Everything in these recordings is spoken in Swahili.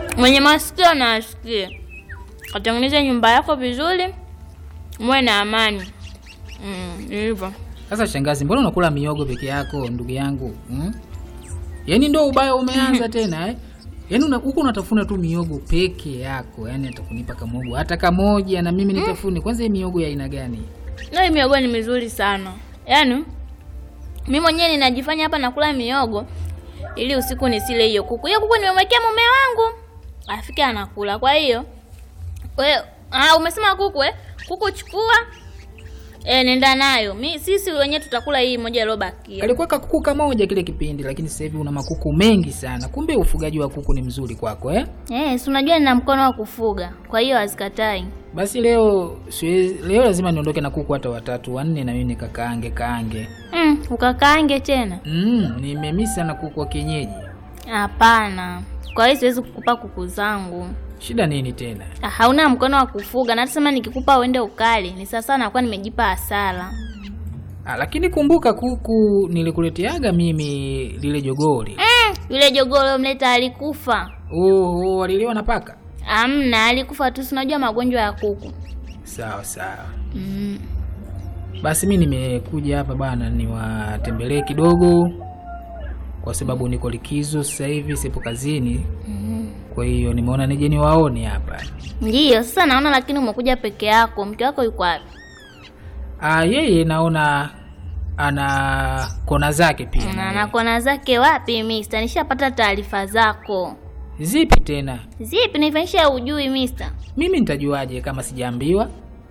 Mwenye masikio na asikie, katengeneze nyumba yako vizuri, muwe na amani. Mm, ni hivyo. Sasa shangazi, mbona unakula miogo peke yako ndugu yangu hmm? Yaani ndo ubaya umeanza tena eh? Yaani una- huko unatafuna tu miogo peke yako, yaani atakunipa kamogo hata kamoja na mimi nitafune. Kwanza hii miogo ya aina gani? Na hii miogo ni mizuri sana, yaani mi mwenyewe ninajifanya hapa nakula miogo ili usiku nisile hiyo kuku. Hiyo kuku nimemwekea mume wangu afike anakula. Kwa hiyo we, ah, umesema kuku eh? Kuku chukua eh, nenda nayo. Mi sisi wenyewe tutakula hii moja iliyobakia. Alikuwa kakuku kamoja kile kipindi, lakini sasa hivi una makuku mengi sana. Kumbe ufugaji wa kuku ni mzuri kwako eh? Eh, si unajua nina mkono wa kufuga, kwa hiyo hazikatai. Basi leo siwezi, leo lazima niondoke na kuku hata watatu wanne, na mimi nikakaange kaange. Mm, ukakaange tena? Mm, nimemisi sana kuku wa kienyeji. Hapana, kwa hiyo siwezi kukupa kuku zangu. Shida nini tena? Ah, hauna mkono wa kufuga, na hata sema nikikupa uende ukali ni sasa nakuwa nimejipa hasara. Ah, lakini kumbuka kuku nilikuleteaga mimi lile jogoli. Mm, yule jogoo mleta alikufa. Oh, oh, waliliwa na paka. Amna, alikufa tu, si unajua magonjwa ya kuku. Sawa sawa. Mm. Basi mi nimekuja hapa bana niwatembelee kidogo, kwa sababu niko likizo sasa hivi, sipo kazini. Mm. Kwa hiyo nimeona nije niwaone hapa. Ndiyo, sasa naona lakini umekuja peke yako. Mke wako yuko wapi? Ah, yeye naona ana kona zake pia. Na na kona zake wapi mister? Nishapata taarifa zako. Zipi tena? Zipi nifanyisha ujui mister? Mimi nitajuaje kama sijaambiwa?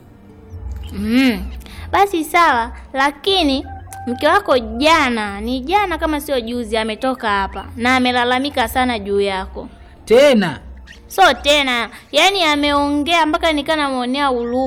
Mm. Basi sawa, lakini mke wako jana, ni jana kama sio juzi, ametoka hapa na amelalamika sana juu yako. Tena So tena, yani ameongea mpaka nikaa namwonea huruma.